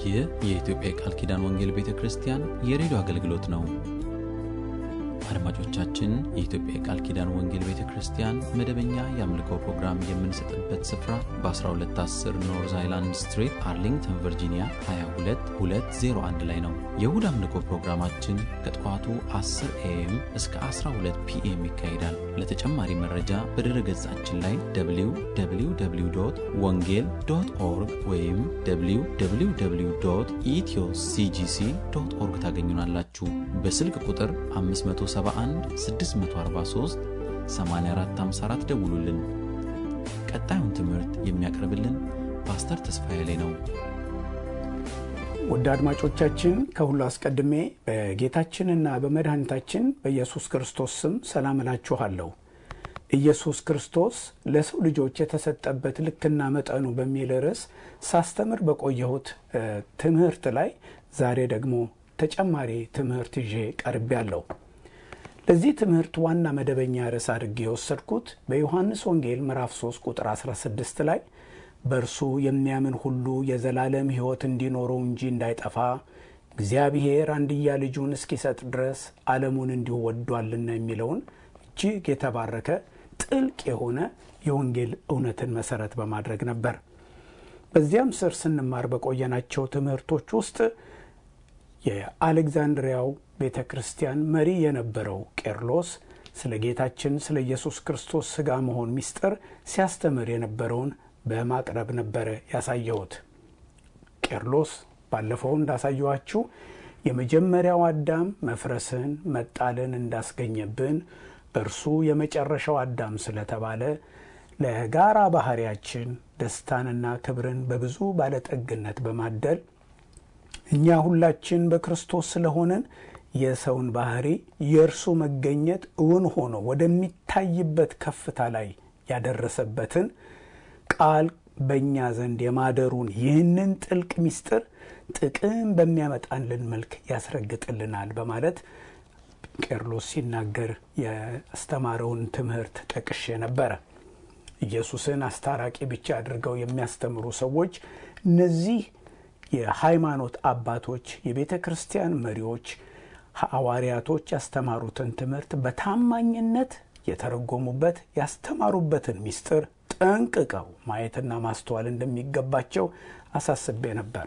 ይህ የኢትዮጵያ የቃል ኪዳን ወንጌል ቤተ ክርስቲያን የሬዲዮ አገልግሎት ነው። አድማጮቻችን፣ የኢትዮጵያ የቃል ኪዳን ወንጌል ቤተ ክርስቲያን መደበኛ የአምልኮ ፕሮግራም የምንሰጥበት ስፍራ በ1210 ኖርዝ አይላንድ ስትሪት አርሊንግተን ቨርጂኒያ 22201 ላይ ነው። የእሁድ አምልኮ ፕሮግራማችን ከጠዋቱ 10 ኤኤም እስከ 12 ፒኤም ይካሄዳል። ለተጨማሪ መረጃ በድረ ገጻችን ላይ www ወንጌል ዶት ኦርግ ወይም www ኢትዮ ሲጂሲ ዶት ኦርግ ታገኙናላችሁ። በስልክ ቁጥር 571 643 8454 ደውሉልን። ቀጣዩን ትምህርት የሚያቀርብልን ፓስተር ተስፋዬ ላይ ነው። ውድ አድማጮቻችን ከሁሉ አስቀድሜ በጌታችንና በመድኃኒታችን በኢየሱስ ክርስቶስ ስም ሰላም እላችኋለሁ። ኢየሱስ ክርስቶስ ለሰው ልጆች የተሰጠበት ልክና መጠኑ በሚል ርዕስ ሳስተምር በቆየሁት ትምህርት ላይ ዛሬ ደግሞ ተጨማሪ ትምህርት ይዤ ቀርቤያለሁ። ለዚህ ትምህርት ዋና መደበኛ ርዕስ አድርጌ የወሰድኩት በዮሐንስ ወንጌል ምዕራፍ 3 ቁጥር 16 ላይ በእርሱ የሚያምን ሁሉ የዘላለም ሕይወት እንዲኖረው እንጂ እንዳይጠፋ እግዚአብሔር አንድያ ልጁን እስኪሰጥ ድረስ ዓለሙን እንዲሁ ወዷልና የሚለውን እጅግ የተባረከ ጥልቅ የሆነ የወንጌል እውነትን መሰረት በማድረግ ነበር። በዚያም ስር ስንማር በቆየናቸው ትምህርቶች ውስጥ የአሌክዛንድሪያው ቤተ ክርስቲያን መሪ የነበረው ቄርሎስ ስለ ጌታችን ስለ ኢየሱስ ክርስቶስ ሥጋ መሆን ምስጢር ሲያስተምር የነበረውን በማቅረብ ነበረ ያሳየሁት። ቄርሎስ ባለፈው እንዳሳየኋችሁ የመጀመሪያው አዳም መፍረስን መጣልን እንዳስገኘብን እርሱ የመጨረሻው አዳም ስለተባለ ለጋራ ባህሪያችን ደስታንና ክብርን በብዙ ባለጠግነት በማደል እኛ ሁላችን በክርስቶስ ስለሆንን የሰውን ባህሪ የእርሱ መገኘት እውን ሆኖ ወደሚታይበት ከፍታ ላይ ያደረሰበትን ቃል በእኛ ዘንድ የማደሩን ይህንን ጥልቅ ምስጢር ጥቅም በሚያመጣልን መልክ ያስረግጥልናል በማለት ቄርሎስ ሲናገር ያስተማረውን ትምህርት ጠቅሼ ነበረ። ኢየሱስን አስታራቂ ብቻ አድርገው የሚያስተምሩ ሰዎች እነዚህ የሃይማኖት አባቶች፣ የቤተ ክርስቲያን መሪዎች፣ ሐዋርያቶች ያስተማሩትን ትምህርት በታማኝነት የተረጎሙበት ያስተማሩበትን ምስጢር ጠንቅቀው ማየትና ማስተዋል እንደሚገባቸው አሳስቤ ነበር።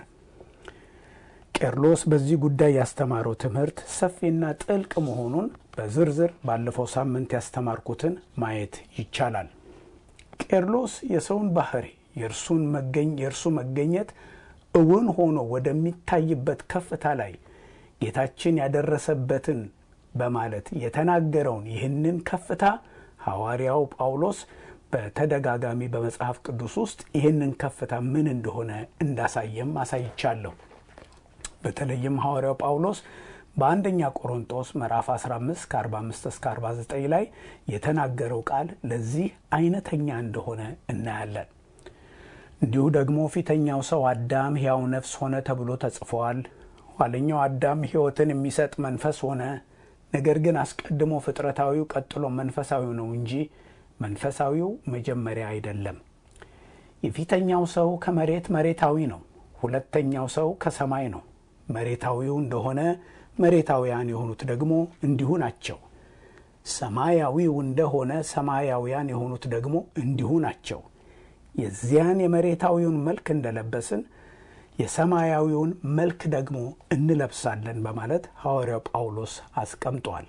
ቄርሎስ በዚህ ጉዳይ ያስተማረው ትምህርት ሰፊና ጥልቅ መሆኑን በዝርዝር ባለፈው ሳምንት ያስተማርኩትን ማየት ይቻላል። ቄርሎስ የሰውን ባህሪ የእርሱን መገኝ የእርሱ መገኘት እውን ሆኖ ወደሚታይበት ከፍታ ላይ ጌታችን ያደረሰበትን በማለት የተናገረውን ይህንን ከፍታ ሐዋርያው ጳውሎስ በተደጋጋሚ በመጽሐፍ ቅዱስ ውስጥ ይህንን ከፍታ ምን እንደሆነ እንዳሳየም አሳይቻለሁ። በተለይም ሐዋርያው ጳውሎስ በአንደኛ ቆሮንጦስ ምዕራፍ 15 ከ45 እስከ 49 ላይ የተናገረው ቃል ለዚህ አይነተኛ እንደሆነ እናያለን። እንዲሁ ደግሞ ፊተኛው ሰው አዳም ሕያው ነፍስ ሆነ ተብሎ ተጽፏል። ኋለኛው አዳም ሕይወትን የሚሰጥ መንፈስ ሆነ። ነገር ግን አስቀድሞ ፍጥረታዊው ቀጥሎ መንፈሳዊው ነው እንጂ መንፈሳዊው መጀመሪያ አይደለም። የፊተኛው ሰው ከመሬት መሬታዊ ነው። ሁለተኛው ሰው ከሰማይ ነው። መሬታዊው እንደሆነ መሬታውያን የሆኑት ደግሞ እንዲሁ ናቸው። ሰማያዊው እንደሆነ ሰማያውያን የሆኑት ደግሞ እንዲሁ ናቸው። የዚያን የመሬታዊውን መልክ እንደለበስን የሰማያዊውን መልክ ደግሞ እንለብሳለን በማለት ሐዋርያው ጳውሎስ አስቀምጧል።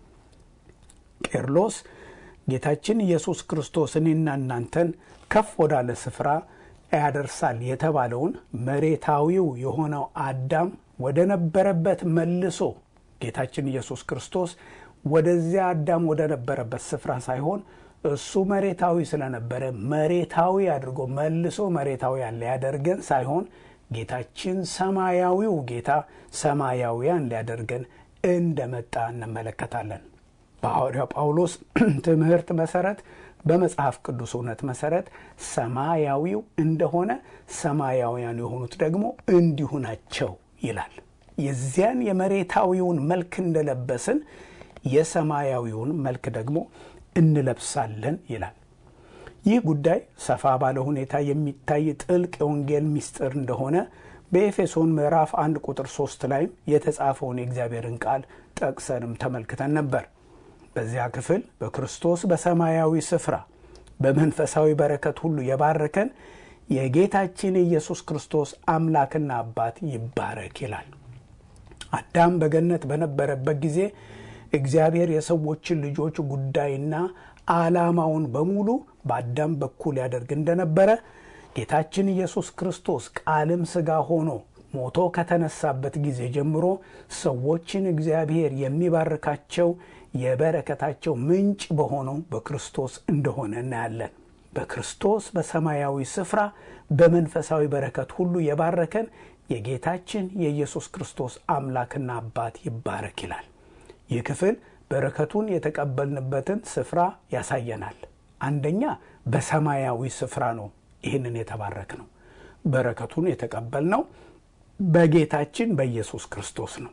ቄርሎስ ጌታችን ኢየሱስ ክርስቶስ እኔና እናንተን ከፍ ወዳለ ስፍራ ያደርሳል የተባለውን መሬታዊው የሆነው አዳም ወደ ነበረበት መልሶ ጌታችን ኢየሱስ ክርስቶስ ወደዚያ አዳም ወደ ነበረበት ስፍራ ሳይሆን እሱ መሬታዊ ስለነበረ መሬታዊ አድርጎ መልሶ መሬታዊ ያለ ያደርገን ሳይሆን ጌታችን ሰማያዊው ጌታ ሰማያውያን ሊያደርገን እንደመጣ እንመለከታለን። በሐዋርያው ጳውሎስ ትምህርት መሰረት በመጽሐፍ ቅዱስ እውነት መሰረት ሰማያዊው እንደሆነ ሰማያውያን የሆኑት ደግሞ እንዲሁ ናቸው ይላል። የዚያን የመሬታዊውን መልክ እንደለበስን የሰማያዊውን መልክ ደግሞ እንለብሳለን ይላል። ይህ ጉዳይ ሰፋ ባለ ሁኔታ የሚታይ ጥልቅ የወንጌል ምስጢር እንደሆነ በኤፌሶን ምዕራፍ አንድ ቁጥር ሶስት ላይም የተጻፈውን የእግዚአብሔርን ቃል ጠቅሰንም ተመልክተን ነበር። በዚያ ክፍል በክርስቶስ በሰማያዊ ስፍራ በመንፈሳዊ በረከት ሁሉ የባረከን የጌታችን የኢየሱስ ክርስቶስ አምላክና አባት ይባረክ ይላል። አዳም በገነት በነበረበት ጊዜ እግዚአብሔር የሰዎችን ልጆች ጉዳይና ዓላማውን በሙሉ በአዳም በኩል ያደርግ እንደነበረ ጌታችን ኢየሱስ ክርስቶስ ቃልም ሥጋ ሆኖ ሞቶ ከተነሳበት ጊዜ ጀምሮ ሰዎችን እግዚአብሔር የሚባርካቸው የበረከታቸው ምንጭ በሆነው በክርስቶስ እንደሆነ እናያለን። በክርስቶስ በሰማያዊ ስፍራ በመንፈሳዊ በረከት ሁሉ የባረከን የጌታችን የኢየሱስ ክርስቶስ አምላክና አባት ይባረክ ይላል። ይህ ክፍል በረከቱን የተቀበልንበትን ስፍራ ያሳየናል። አንደኛ በሰማያዊ ስፍራ ነው ይህንን የተባረክ ነው። በረከቱን የተቀበልነው በጌታችን በኢየሱስ ክርስቶስ ነው።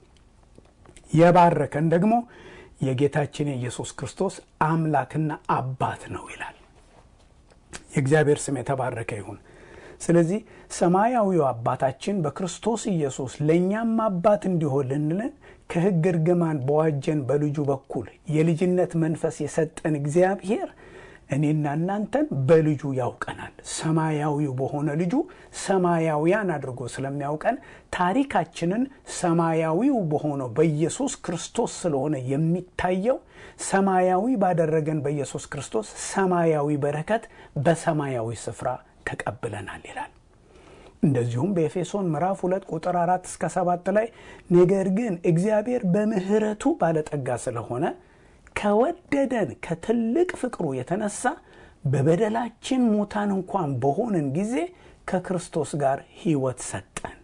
የባረከን ደግሞ የጌታችን የኢየሱስ ክርስቶስ አምላክና አባት ነው ይላል። የእግዚአብሔር ስም የተባረከ ይሁን። ስለዚህ ሰማያዊው አባታችን በክርስቶስ ኢየሱስ ለእኛም አባት እንዲሆንልን ከሕግ እርግማን በዋጀን በልጁ በኩል የልጅነት መንፈስ የሰጠን እግዚአብሔር እኔና እናንተን በልጁ ያውቀናል። ሰማያዊው በሆነ ልጁ ሰማያውያን አድርጎ ስለሚያውቀን ታሪካችንን ሰማያዊው በሆነው በኢየሱስ ክርስቶስ ስለሆነ የሚታየው ሰማያዊ ባደረገን በኢየሱስ ክርስቶስ ሰማያዊ በረከት በሰማያዊ ስፍራ ተቀብለናል ይላል። እንደዚሁም በኤፌሶን ምዕራፍ ሁለት ቁጥር አራት እስከ ሰባት ላይ ነገር ግን እግዚአብሔር በምሕረቱ ባለጠጋ ስለሆነ ከወደደን ከትልቅ ፍቅሩ የተነሳ በበደላችን ሙታን እንኳን በሆንን ጊዜ ከክርስቶስ ጋር ሕይወት ሰጠን።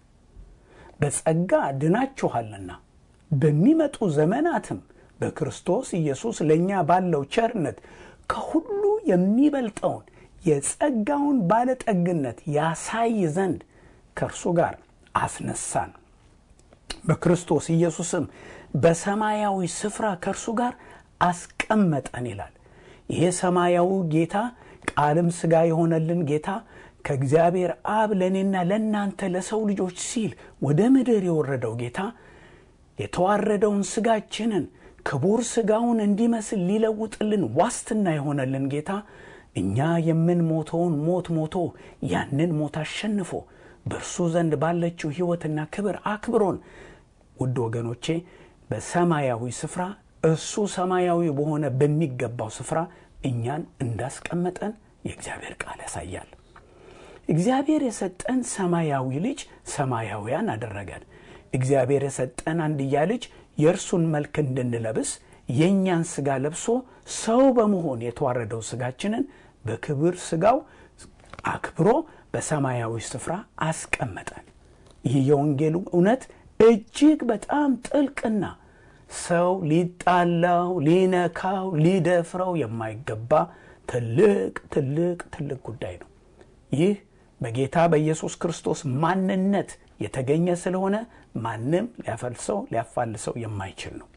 በጸጋ ድናችኋልና በሚመጡ ዘመናትም በክርስቶስ ኢየሱስ ለእኛ ባለው ቸርነት ከሁሉ የሚበልጠውን የጸጋውን ባለጠግነት ያሳይ ዘንድ ከእርሱ ጋር አስነሳን። በክርስቶስ ኢየሱስም በሰማያዊ ስፍራ ከእርሱ ጋር አስቀመጠን ይላል። ይሄ ሰማያዊ ጌታ ቃልም ሥጋ የሆነልን ጌታ ከእግዚአብሔር አብ ለእኔና ለእናንተ ለሰው ልጆች ሲል ወደ ምድር የወረደው ጌታ የተዋረደውን ሥጋችንን ክቡር ሥጋውን እንዲመስል ሊለውጥልን ዋስትና የሆነልን ጌታ እኛ የምንሞተውን ሞት ሞቶ ያንን ሞት አሸንፎ በእርሱ ዘንድ ባለችው ሕይወትና ክብር አክብሮን ውድ ወገኖቼ በሰማያዊ ስፍራ እሱ ሰማያዊ በሆነ በሚገባው ስፍራ እኛን እንዳስቀመጠን የእግዚአብሔር ቃል ያሳያል። እግዚአብሔር የሰጠን ሰማያዊ ልጅ ሰማያውያን አደረገን። እግዚአብሔር የሰጠን አንድያ ልጅ የእርሱን መልክ እንድንለብስ የእኛን ሥጋ ለብሶ ሰው በመሆን የተዋረደው ሥጋችንን በክብር ሥጋው አክብሮ በሰማያዊ ስፍራ አስቀመጠን። ይህ የወንጌሉ እውነት እጅግ በጣም ጥልቅና ሰው ሊጣላው፣ ሊነካው፣ ሊደፍረው የማይገባ ትልቅ ትልቅ ትልቅ ጉዳይ ነው። ይህ በጌታ በኢየሱስ ክርስቶስ ማንነት የተገኘ ስለሆነ ማንም ሊያፈልሰው ሊያፋልሰው የማይችል ነው።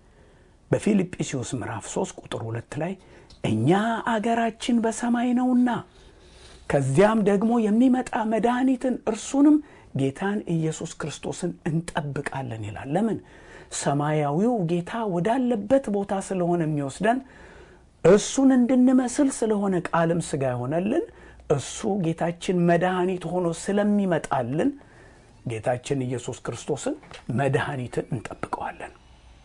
በፊልጵስዩስ ምዕራፍ 3 ቁጥር ሁለት ላይ እኛ አገራችን በሰማይ ነውና ከዚያም ደግሞ የሚመጣ መድኃኒትን እርሱንም ጌታን ኢየሱስ ክርስቶስን እንጠብቃለን ይላል። ለምን? ሰማያዊው ጌታ ወዳለበት ቦታ ስለሆነ የሚወስደን እሱን እንድንመስል ስለሆነ ቃልም ሥጋ የሆነልን እሱ ጌታችን መድኃኒት ሆኖ ስለሚመጣልን ጌታችን ኢየሱስ ክርስቶስን መድኃኒትን እንጠብቀዋለን።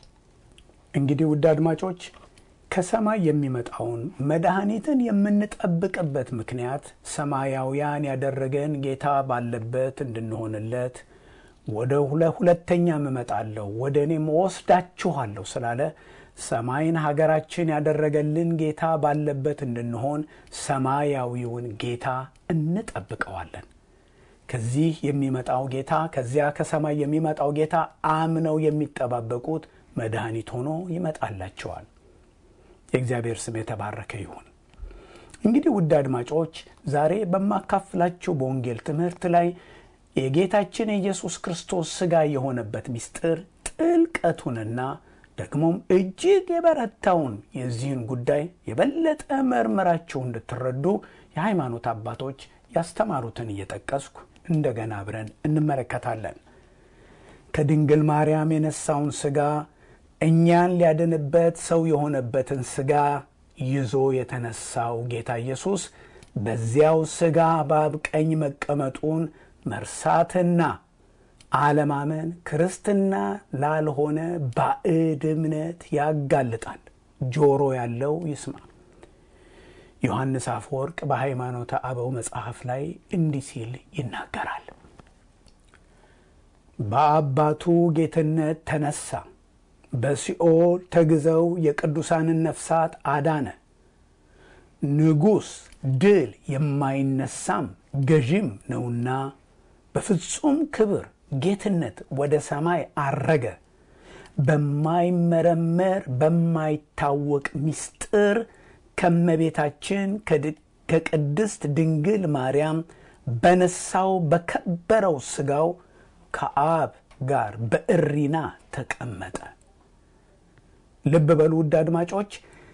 እንግዲህ ውድ አድማጮች ከሰማይ የሚመጣውን መድኃኒትን የምንጠብቅበት ምክንያት ሰማያውያን ያደረገን ጌታ ባለበት እንድንሆንለት ወደ ሁለተኛም እመጣለሁ ወደ እኔም ወስዳችኋለሁ ስላለ ሰማይን ሀገራችን ያደረገልን ጌታ ባለበት እንድንሆን ሰማያዊውን ጌታ እንጠብቀዋለን። ከዚህ የሚመጣው ጌታ ከዚያ ከሰማይ የሚመጣው ጌታ አምነው የሚጠባበቁት መድኃኒት ሆኖ ይመጣላቸዋል። የእግዚአብሔር ስም የተባረከ ይሁን። እንግዲህ ውድ አድማጮች ዛሬ በማካፍላችሁ በወንጌል ትምህርት ላይ የጌታችን የኢየሱስ ክርስቶስ ሥጋ የሆነበት ምስጢር ጥልቀቱንና ደግሞም እጅግ የበረታውን የዚህን ጉዳይ የበለጠ መርምራችሁ እንድትረዱ የሃይማኖት አባቶች ያስተማሩትን እየጠቀስኩ እንደገና አብረን እንመለከታለን። ከድንግል ማርያም የነሳውን ሥጋ እኛን ሊያድንበት ሰው የሆነበትን ሥጋ ይዞ የተነሳው ጌታ ኢየሱስ በዚያው ሥጋ በአብ ቀኝ መቀመጡን መርሳትና አለማመን ክርስትና ላልሆነ ባዕድ እምነት ያጋልጣል። ጆሮ ያለው ይስማ። ዮሐንስ አፈወርቅ በሃይማኖተ አበው መጽሐፍ ላይ እንዲህ ሲል ይናገራል። በአባቱ ጌትነት ተነሳ፣ በሲኦል ተግዘው የቅዱሳንን ነፍሳት አዳነ። ንጉሥ ድል የማይነሳም ገዥም ነውና በፍጹም ክብር ጌትነት ወደ ሰማይ አረገ። በማይመረመር በማይታወቅ ምስጢር ከመቤታችን ከቅድስት ድንግል ማርያም በነሳው በከበረው ሥጋው ከአብ ጋር በእሪና ተቀመጠ። ልብ በሉ ውድ አድማጮች፣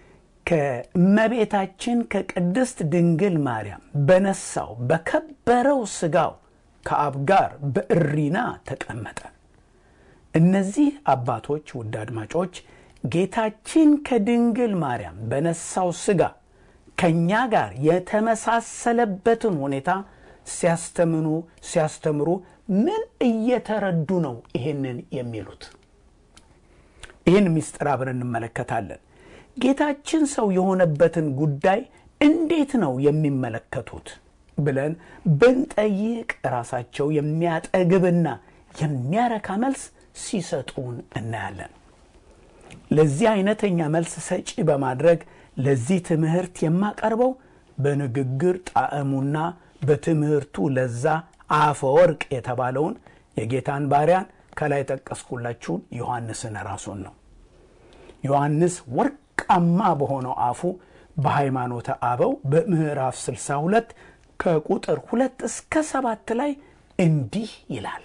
ከእመቤታችን ከቅድስት ድንግል ማርያም በነሳው በከበረው ሥጋው ከአብ ጋር በእሪና ተቀመጠ። እነዚህ አባቶች ውድ አድማጮች ጌታችን ከድንግል ማርያም በነሳው ሥጋ ከእኛ ጋር የተመሳሰለበትን ሁኔታ ሲያስተምኑ ሲያስተምሩ ምን እየተረዱ ነው ይህንን የሚሉት? ይህን ምስጢር አብረን እንመለከታለን። ጌታችን ሰው የሆነበትን ጉዳይ እንዴት ነው የሚመለከቱት ብለን ብንጠይቅ ራሳቸው የሚያጠግብና የሚያረካ መልስ ሲሰጡን እናያለን። ለዚህ አይነተኛ መልስ ሰጪ በማድረግ ለዚህ ትምህርት የማቀርበው በንግግር ጣዕሙና በትምህርቱ ለዛ አፈወርቅ የተባለውን የጌታን ባሪያን ከላይ ጠቀስኩላችሁን ዮሐንስን ራሱን ነው። ዮሐንስ ወርቃማ በሆነው አፉ በሃይማኖተ አበው በምዕራፍ 62 ከቁጥር ሁለት እስከ ሰባት ላይ እንዲህ ይላል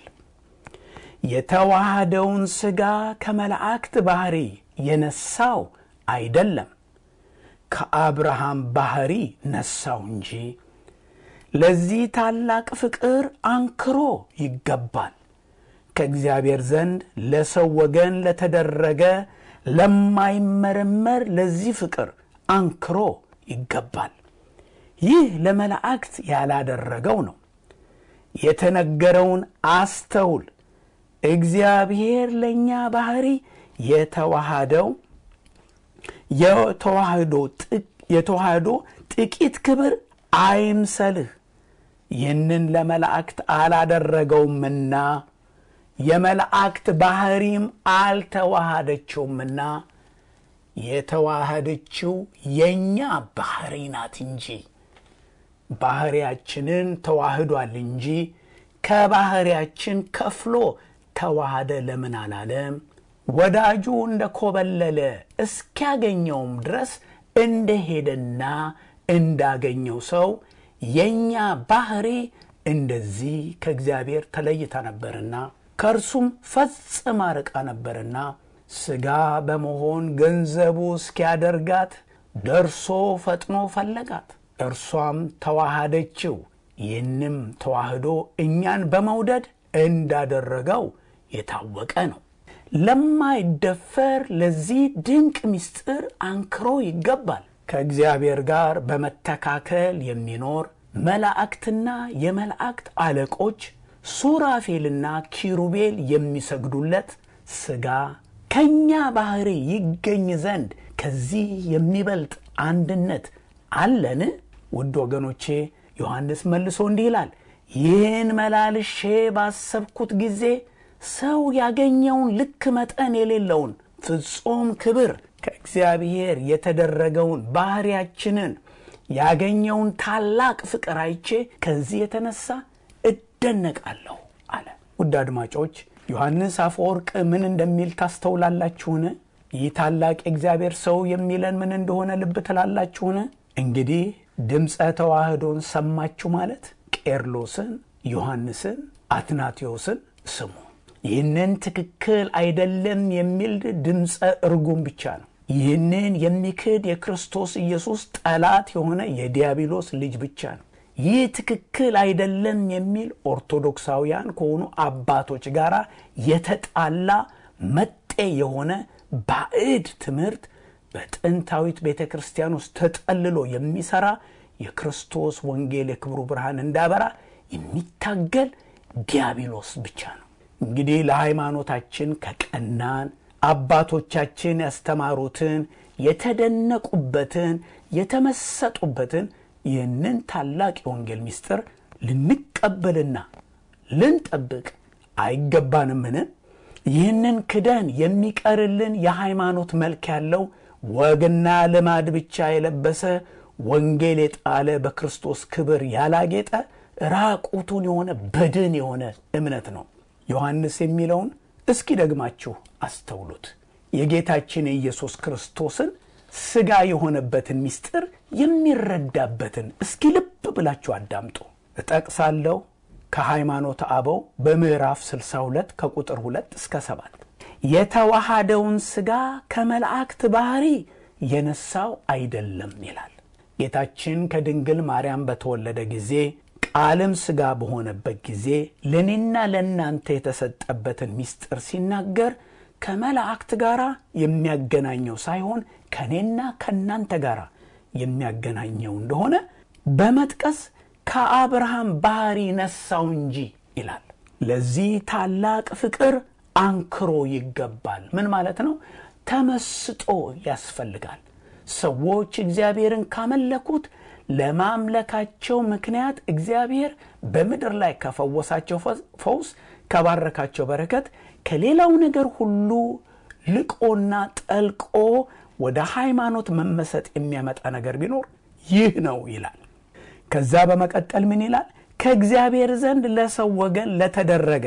የተዋሃደውን ሥጋ ከመላእክት ባሕሪ የነሳው አይደለም፣ ከአብርሃም ባሕሪ ነሳው እንጂ። ለዚህ ታላቅ ፍቅር አንክሮ ይገባል። ከእግዚአብሔር ዘንድ ለሰው ወገን ለተደረገ ለማይመረመር ለዚህ ፍቅር አንክሮ ይገባል። ይህ ለመላእክት ያላደረገው ነው። የተነገረውን አስተውል። እግዚአብሔር ለእኛ ባሕሪ የተዋሃደው የተዋህዶ ጥቂት ክብር አይምሰልህ። ይህንን ለመላእክት አላደረገውምና የመላእክት ባሕሪም አልተዋሃደችውምና የተዋሃደችው የእኛ ባሕሪ ናት እንጂ ባሕሪያችንን ተዋህዷል እንጂ ከባሕሪያችን ከፍሎ ተዋሃደ ለምን አላለም? ወዳጁ እንደ ኮበለለ እስኪያገኘውም ድረስ እንደሄደና እንዳገኘው ሰው የእኛ ባሕሪ እንደዚህ ከእግዚአብሔር ተለይታ ነበርና ከእርሱም ፈጽማ ርቃ ነበርና ሥጋ በመሆን ገንዘቡ እስኪያደርጋት ደርሶ ፈጥኖ ፈለጋት፣ እርሷም ተዋሃደችው። ይህንም ተዋህዶ እኛን በመውደድ እንዳደረገው የታወቀ ነው። ለማይደፈር ለዚህ ድንቅ ምስጢር አንክሮ ይገባል። ከእግዚአብሔር ጋር በመተካከል የሚኖር መላእክትና የመላእክት አለቆች ሱራፌልና ኪሩቤል የሚሰግዱለት ሥጋ ከእኛ ባሕሪ ይገኝ ዘንድ ከዚህ የሚበልጥ አንድነት አለን? ውድ ወገኖቼ ዮሐንስ መልሶ እንዲህ ይላል፣ ይህን መላልሼ ባሰብኩት ጊዜ ሰው ያገኘውን ልክ መጠን የሌለውን ፍጹም ክብር ከእግዚአብሔር የተደረገውን ባሕሪያችንን ያገኘውን ታላቅ ፍቅር አይቼ ከዚህ የተነሳ እደነቃለሁ አለ። ውድ አድማጮች ዮሐንስ አፈወርቅ ምን እንደሚል ታስተውላላችሁን? ይህ ታላቅ የእግዚአብሔር ሰው የሚለን ምን እንደሆነ ልብ ትላላችሁን? እንግዲህ ድምፀ ተዋህዶን ሰማችሁ ማለት ቄርሎስን፣ ዮሐንስን፣ አትናቴዎስን ስሙ። ይህንን ትክክል አይደለም የሚል ድምፀ እርጉም ብቻ ነው። ይህንን የሚክድ የክርስቶስ ኢየሱስ ጠላት የሆነ የዲያብሎስ ልጅ ብቻ ነው። ይህ ትክክል አይደለም የሚል ኦርቶዶክሳውያን ከሆኑ አባቶች ጋር የተጣላ መጤ የሆነ ባዕድ ትምህርት በጥንታዊት ቤተ ክርስቲያን ውስጥ ተጠልሎ የሚሰራ የክርስቶስ ወንጌል የክብሩ ብርሃን እንዳበራ የሚታገል ዲያብሎስ ብቻ ነው። እንግዲህ ለሃይማኖታችን ከቀናን አባቶቻችን ያስተማሩትን የተደነቁበትን የተመሰጡበትን ይህንን ታላቅ የወንጌል ምስጢር ልንቀበልና ልንጠብቅ አይገባንምን? ይህንን ክደን የሚቀርልን የሃይማኖት መልክ ያለው ወግና ልማድ ብቻ የለበሰ ወንጌል የጣለ በክርስቶስ ክብር ያላጌጠ ራቁቱን የሆነ በድን የሆነ እምነት ነው። ዮሐንስ የሚለውን እስኪ ደግማችሁ አስተውሉት። የጌታችን የኢየሱስ ክርስቶስን ሥጋ የሆነበትን ምስጢር የሚረዳበትን እስኪ ልብ ብላችሁ አዳምጡ። እጠቅሳለሁ ከሃይማኖት አበው በምዕራፍ 62 ከቁጥር 2 እስከ 7 የተዋሃደውን ሥጋ ከመላእክት ባሕሪ የነሳው አይደለም ይላል። ጌታችን ከድንግል ማርያም በተወለደ ጊዜ ቃልም ሥጋ በሆነበት ጊዜ ለእኔና ለእናንተ የተሰጠበትን ምስጢር ሲናገር ከመላእክት ጋር የሚያገናኘው ሳይሆን ከእኔና ከእናንተ ጋር የሚያገናኘው እንደሆነ በመጥቀስ ከአብርሃም ባሕሪ ነሳው እንጂ ይላል። ለዚህ ታላቅ ፍቅር አንክሮ ይገባል። ምን ማለት ነው? ተመስጦ ያስፈልጋል። ሰዎች እግዚአብሔርን ካመለኩት ለማምለካቸው ምክንያት እግዚአብሔር በምድር ላይ ከፈወሳቸው ፈውስ፣ ከባረካቸው በረከት፣ ከሌላው ነገር ሁሉ ልቆና ጠልቆ ወደ ሃይማኖት መመሰጥ የሚያመጣ ነገር ቢኖር ይህ ነው ይላል። ከዛ በመቀጠል ምን ይላል? ከእግዚአብሔር ዘንድ ለሰው ወገን ለተደረገ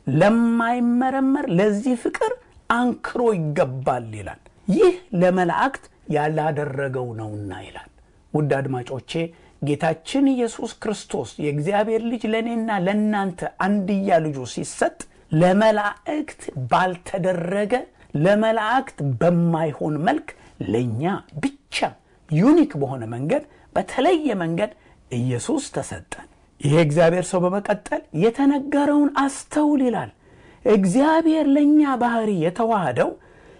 ለማይመረመር ለዚህ ፍቅር አንክሮ ይገባል ይላል። ይህ ለመላእክት ያላደረገው ነውና ይላል። ውድ አድማጮቼ ጌታችን ኢየሱስ ክርስቶስ የእግዚአብሔር ልጅ ለእኔና ለእናንተ አንድያ ልጁ ሲሰጥ ለመላእክት ባልተደረገ ለመላእክት በማይሆን መልክ ለእኛ ብቻ ዩኒክ በሆነ መንገድ በተለየ መንገድ ኢየሱስ ተሰጠን። ይሄ እግዚአብሔር ሰው በመቀጠል የተነገረውን አስተውል ይላል። እግዚአብሔር ለእኛ ባህሪ የተዋህደው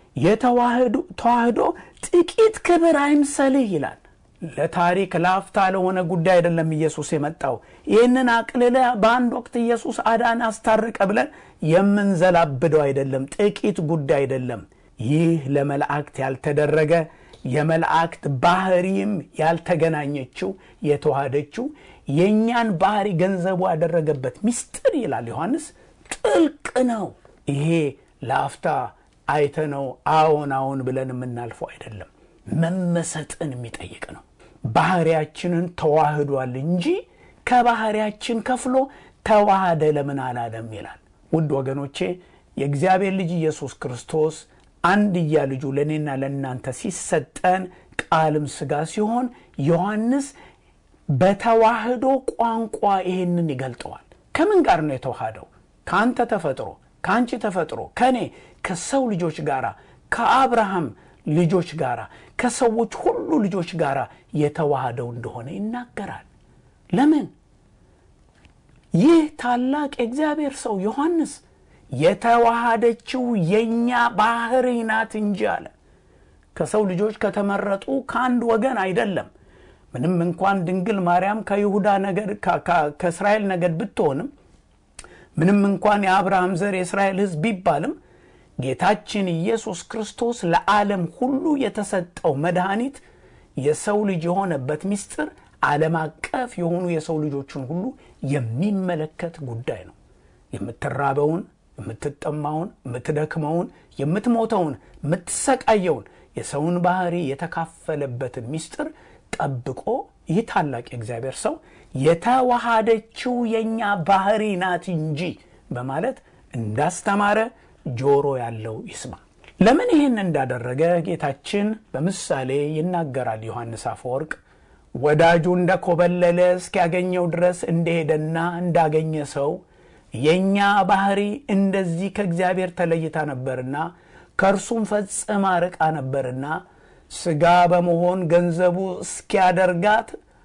የተዋህዶ ጥቂት ክብር አይምሰልህ ይላል። ለታሪክ ለአፍታ ለሆነ ጉዳይ አይደለም ኢየሱስ የመጣው። ይህንን አቅልለ በአንድ ወቅት ኢየሱስ አዳን አስታረቀ ብለን የምንዘላብደው አይደለም። ጥቂት ጉዳይ አይደለም። ይህ ለመላእክት ያልተደረገ የመላእክት ባህሪም ያልተገናኘችው የተዋሃደችው የእኛን ባህሪ ገንዘቡ ያደረገበት ምስጢር ይላል ዮሐንስ ጥልቅ ነው። ይሄ ለአፍታ አይተነው አዎን አዎን ብለን የምናልፈው አይደለም። መመሰጥን የሚጠይቅ ነው። ባህሪያችንን ተዋህዷል እንጂ ከባህሪያችን ከፍሎ ተዋሃደ ለምን አላለም ይላል። ውድ ወገኖቼ የእግዚአብሔር ልጅ ኢየሱስ ክርስቶስ አንድያ ልጁ ለእኔና ለእናንተ ሲሰጠን ቃልም ሥጋ ሲሆን ዮሐንስ በተዋህዶ ቋንቋ ይሄንን ይገልጠዋል። ከምን ጋር ነው የተዋሃደው? ከአንተ ተፈጥሮ፣ ከአንቺ ተፈጥሮ፣ ከእኔ ከሰው ልጆች ጋር ከአብርሃም ልጆች ጋር ከሰዎች ሁሉ ልጆች ጋር የተዋሃደው እንደሆነ ይናገራል። ለምን? ይህ ታላቅ የእግዚአብሔር ሰው ዮሐንስ የተዋሃደችው የእኛ ባህሪ ናት እንጂ አለ። ከሰው ልጆች ከተመረጡ ከአንድ ወገን አይደለም። ምንም እንኳን ድንግል ማርያም ከይሁዳ ነገድ ከእስራኤል ነገድ ብትሆንም ምንም እንኳን የአብርሃም ዘር የእስራኤል ሕዝብ ቢባልም ጌታችን ኢየሱስ ክርስቶስ ለዓለም ሁሉ የተሰጠው መድኃኒት የሰው ልጅ የሆነበት ምስጢር ዓለም አቀፍ የሆኑ የሰው ልጆችን ሁሉ የሚመለከት ጉዳይ ነው። የምትራበውን፣ የምትጠማውን፣ የምትደክመውን፣ የምትሞተውን፣ የምትሰቃየውን የሰውን ባህሪ የተካፈለበትን ምስጢር ጠብቆ ይህ ታላቅ የእግዚአብሔር ሰው የተዋሃደችው የእኛ ባህሪ ናት እንጂ በማለት እንዳስተማረ ጆሮ ያለው ይስማ። ለምን ይህን እንዳደረገ ጌታችን በምሳሌ ይናገራል። ዮሐንስ አፈወርቅ ወዳጁ እንደ ኮበለለ እስኪያገኘው ድረስ እንደሄደና እንዳገኘ ሰው የእኛ ባህሪ እንደዚህ ከእግዚአብሔር ተለይታ ነበርና ከእርሱም ፈጽማ ርቃ ነበርና ሥጋ በመሆን ገንዘቡ እስኪያደርጋት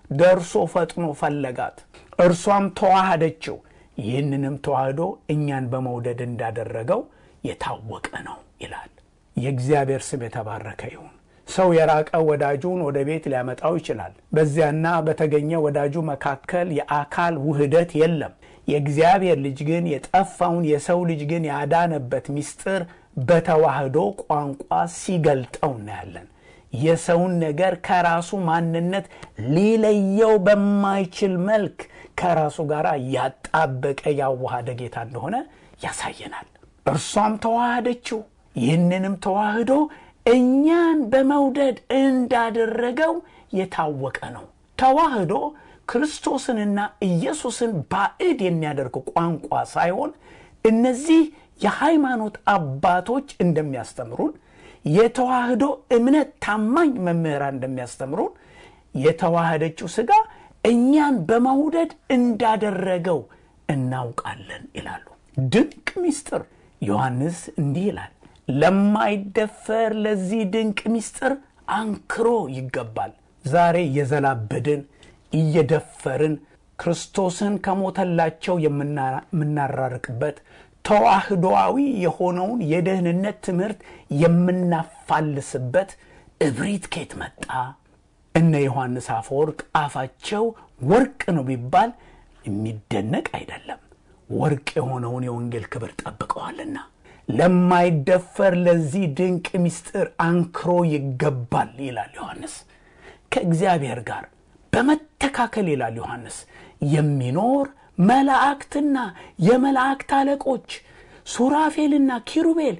ደርሶ ፈጥኖ ፈለጋት፣ እርሷም ተዋሃደችው። ይህንንም ተዋህዶ እኛን በመውደድ እንዳደረገው የታወቀ ነው ይላል። የእግዚአብሔር ስም የተባረከ ይሁን። ሰው የራቀ ወዳጁን ወደ ቤት ሊያመጣው ይችላል። በዚያና በተገኘ ወዳጁ መካከል የአካል ውህደት የለም። የእግዚአብሔር ልጅ ግን የጠፋውን የሰው ልጅ ግን ያዳነበት ምስጢር በተዋህዶ ቋንቋ ሲገልጠው እናያለን። የሰውን ነገር ከራሱ ማንነት ሊለየው በማይችል መልክ ከራሱ ጋር ያጣበቀ ያዋሃደ ጌታ እንደሆነ ያሳየናል። እርሷም ተዋሃደችው። ይህንንም ተዋህዶ እኛን በመውደድ እንዳደረገው የታወቀ ነው። ተዋህዶ ክርስቶስንና ኢየሱስን ባዕድ የሚያደርግ ቋንቋ ሳይሆን እነዚህ የሃይማኖት አባቶች እንደሚያስተምሩን የተዋህዶ እምነት ታማኝ መምህራን እንደሚያስተምሩን የተዋህደችው ሥጋ እኛን በመውደድ እንዳደረገው እናውቃለን ይላሉ። ድንቅ ምስጢር ዮሐንስ እንዲህ ይላል፣ ለማይደፈር ለዚህ ድንቅ ምስጢር አንክሮ ይገባል። ዛሬ እየዘላበድን እየደፈርን ክርስቶስን ከሞተላቸው የምናራርቅበት ተዋህዶዊ የሆነውን የደህንነት ትምህርት የምናፋልስበት እብሪት ኬት መጣ? እነ ዮሐንስ አፈወርቅ አፋቸው ወርቅ ነው ቢባል የሚደነቅ አይደለም። ወርቅ የሆነውን የወንጌል ክብር ጠብቀዋልና ለማይደፈር ለዚህ ድንቅ ምስጢር አንክሮ ይገባል ይላል ዮሐንስ። ከእግዚአብሔር ጋር በመተካከል ይላል ዮሐንስ የሚኖር መላእክትና የመላእክት አለቆች ሱራፌልና ኪሩቤል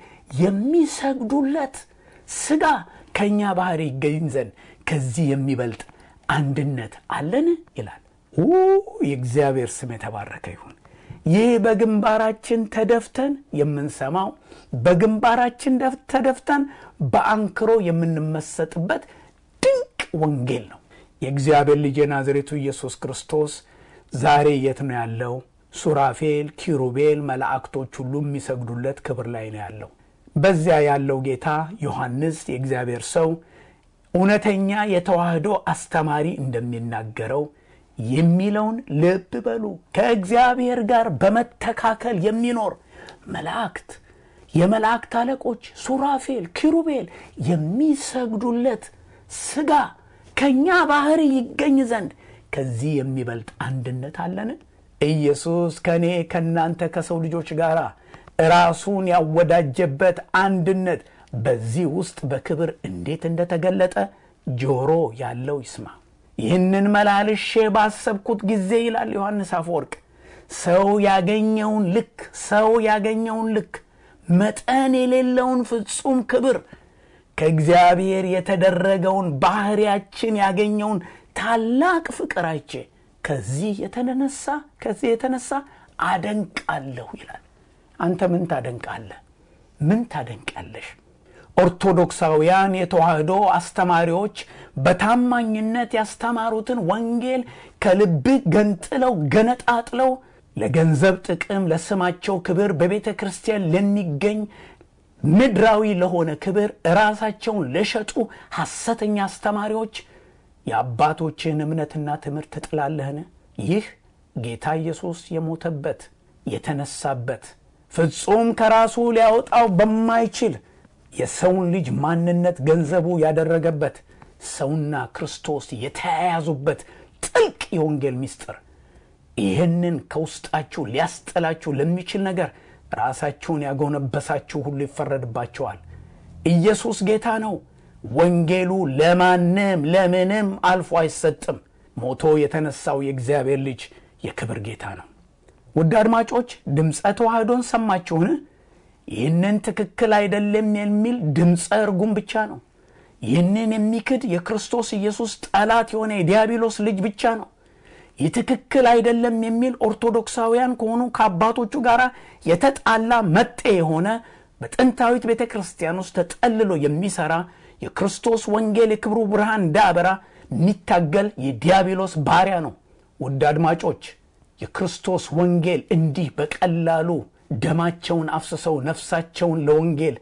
የሚሰግዱለት ሥጋ ከእኛ ባህሪ ይገኝ ዘንድ ከዚህ የሚበልጥ አንድነት አለን ይላል። የእግዚአብሔር ስም የተባረከ ይሁን። ይህ በግንባራችን ተደፍተን የምንሰማው በግንባራችን ተደፍተን በአንክሮ የምንመሰጥበት ድንቅ ወንጌል ነው። የእግዚአብሔር ልጅ የናዝሬቱ ኢየሱስ ክርስቶስ ዛሬ የት ነው ያለው? ሱራፌል፣ ኪሩቤል፣ መላእክቶች ሁሉ የሚሰግዱለት ክብር ላይ ነው ያለው። በዚያ ያለው ጌታ ዮሐንስ የእግዚአብሔር ሰው እውነተኛ የተዋህዶ አስተማሪ እንደሚናገረው የሚለውን ልብ በሉ። ከእግዚአብሔር ጋር በመተካከል የሚኖር መላእክት፣ የመላእክት አለቆች ሱራፌል፣ ኪሩቤል የሚሰግዱለት ሥጋ ከእኛ ባህሪ ይገኝ ዘንድ ከዚህ የሚበልጥ አንድነት አለን? ኢየሱስ ከእኔ ከእናንተ ከሰው ልጆች ጋር ራሱን ያወዳጀበት አንድነት በዚህ ውስጥ በክብር እንዴት እንደተገለጠ ጆሮ ያለው ይስማ። ይህንን መላልሼ ባሰብኩት ጊዜ ይላል ዮሐንስ አፈወርቅ፣ ሰው ያገኘውን ልክ ሰው ያገኘውን ልክ መጠን የሌለውን ፍጹም ክብር ከእግዚአብሔር የተደረገውን ባህሪያችን ያገኘውን ታላቅ ፍቅር አይቼ ከዚህ የተነሳ ከዚህ የተነሳ አደንቃለሁ ይላል። አንተ ምን ታደንቃለህ? ምን ታደንቃለሽ? ኦርቶዶክሳውያን የተዋህዶ አስተማሪዎች በታማኝነት ያስተማሩትን ወንጌል ከልብህ ገንጥለው ገነጣጥለው ለገንዘብ ጥቅም፣ ለስማቸው ክብር በቤተ ክርስቲያን ለሚገኝ ምድራዊ ለሆነ ክብር ራሳቸውን ለሸጡ ሐሰተኛ አስተማሪዎች የአባቶችን እምነትና ትምህርት ትጥላለህን? ይህ ጌታ ኢየሱስ የሞተበት የተነሳበት ፍጹም ከራሱ ሊያወጣው በማይችል የሰውን ልጅ ማንነት ገንዘቡ ያደረገበት ሰውና ክርስቶስ የተያያዙበት ጥልቅ የወንጌል ምስጢር ይህንን ከውስጣችሁ ሊያስጠላችሁ ለሚችል ነገር ራሳችሁን ያጎነበሳችሁ ሁሉ ይፈረድባቸዋል። ኢየሱስ ጌታ ነው። ወንጌሉ ለማንም ለምንም አልፎ አይሰጥም። ሞቶ የተነሳው የእግዚአብሔር ልጅ የክብር ጌታ ነው። ውድ አድማጮች ድምፀ ተዋህዶን ሰማችሁን? ይህንን ትክክል አይደለም የሚል ድምፀ እርጉም ብቻ ነው። ይህንን የሚክድ የክርስቶስ ኢየሱስ ጠላት የሆነ የዲያብሎስ ልጅ ብቻ ነው። ይህ ትክክል አይደለም የሚል ኦርቶዶክሳውያን ከሆኑ ከአባቶቹ ጋር የተጣላ መጤ የሆነ በጥንታዊት ቤተ ክርስቲያን ውስጥ ተጠልሎ የሚሰራ የክርስቶስ ወንጌል የክብሩ ብርሃን እንዳያበራ የሚታገል የዲያብሎስ ባሪያ ነው። ውድ አድማጮች የክርስቶስ ወንጌል እንዲህ በቀላሉ ደማቸውን አፍስሰው ነፍሳቸውን ለወንጌል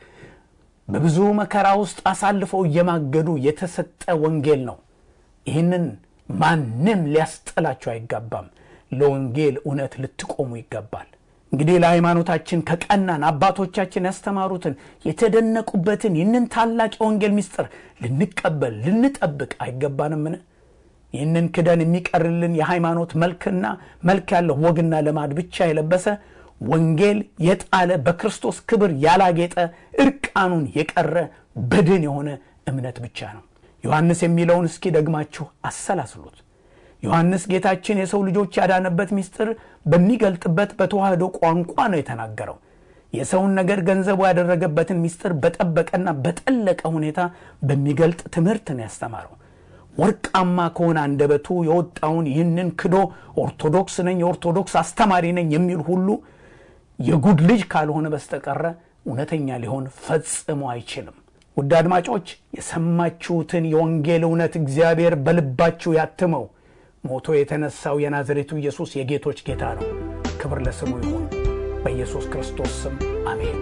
በብዙ መከራ ውስጥ አሳልፈው እየማገዱ የተሰጠ ወንጌል ነው። ይህንን ማንም ሊያስጠላችሁ አይገባም። ለወንጌል እውነት ልትቆሙ ይገባል። እንግዲህ ለሃይማኖታችን ከቀናን አባቶቻችን ያስተማሩትን የተደነቁበትን ይህንን ታላቅ የወንጌል ምስጢር ልንቀበል ልንጠብቅ አይገባንምን? ይህንን ክደን የሚቀርልን የሃይማኖት መልክና መልክ ያለው ወግና ልማድ ብቻ የለበሰ ወንጌል የጣለ በክርስቶስ ክብር ያላጌጠ እርቃኑን የቀረ በድን የሆነ እምነት ብቻ ነው። ዮሐንስ የሚለውን እስኪ ደግማችሁ አሰላስሉት። ዮሐንስ ጌታችን የሰው ልጆች ያዳነበት ምስጢር በሚገልጥበት በተዋህዶ ቋንቋ ነው የተናገረው። የሰውን ነገር ገንዘቡ ያደረገበትን ምስጢር በጠበቀና በጠለቀ ሁኔታ በሚገልጥ ትምህርት ነው ያስተማረው። ወርቃማ ከሆነ አንደበቱ የወጣውን ይህንን ክዶ ኦርቶዶክስ ነኝ፣ የኦርቶዶክስ አስተማሪ ነኝ የሚል ሁሉ የጉድ ልጅ ካልሆነ በስተቀረ እውነተኛ ሊሆን ፈጽሞ አይችልም። ውድ አድማጮች የሰማችሁትን የወንጌል እውነት እግዚአብሔር በልባችሁ ያትመው። ሞቶ የተነሳው የናዝሬቱ ኢየሱስ የጌቶች ጌታ ነው። ክብር ለስሙ ይሁን። በኢየሱስ ክርስቶስ ስም አሜን።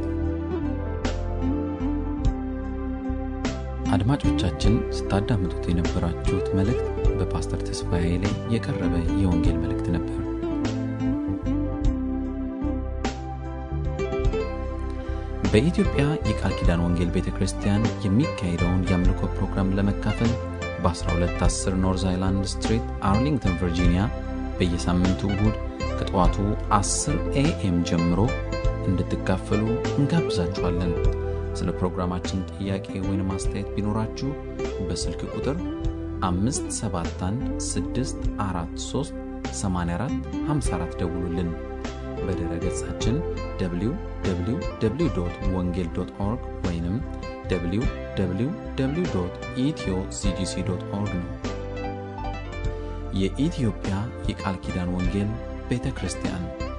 አድማጮቻችን ስታዳምጡት የነበራችሁት መልእክት በፓስተር ተስፋዬ ላይ የቀረበ የወንጌል መልእክት ነበር። በኢትዮጵያ የቃል ኪዳን ወንጌል ቤተ ክርስቲያን የሚካሄደውን የአምልኮ ፕሮግራም ለመካፈል በ1210 ኖርዝ አይላንድ ስትሪት አርሊንግተን ቨርጂኒያ በየሳምንቱ እሁድ ከጠዋቱ 10 ኤኤም ጀምሮ እንድትካፈሉ እንጋብዛችኋለን። ስለ ፕሮግራማችን ጥያቄ ወይም አስተያየት ቢኖራችሁ በስልክ ቁጥር 571 ደውሉልን። በድረ ገጻችን www ወንጌል ኦርግ ወይም www ኢትዮ ሲጂሲ ኦርግ ነው። የኢትዮጵያ የቃል ኪዳን ወንጌል ቤተ ክርስቲያን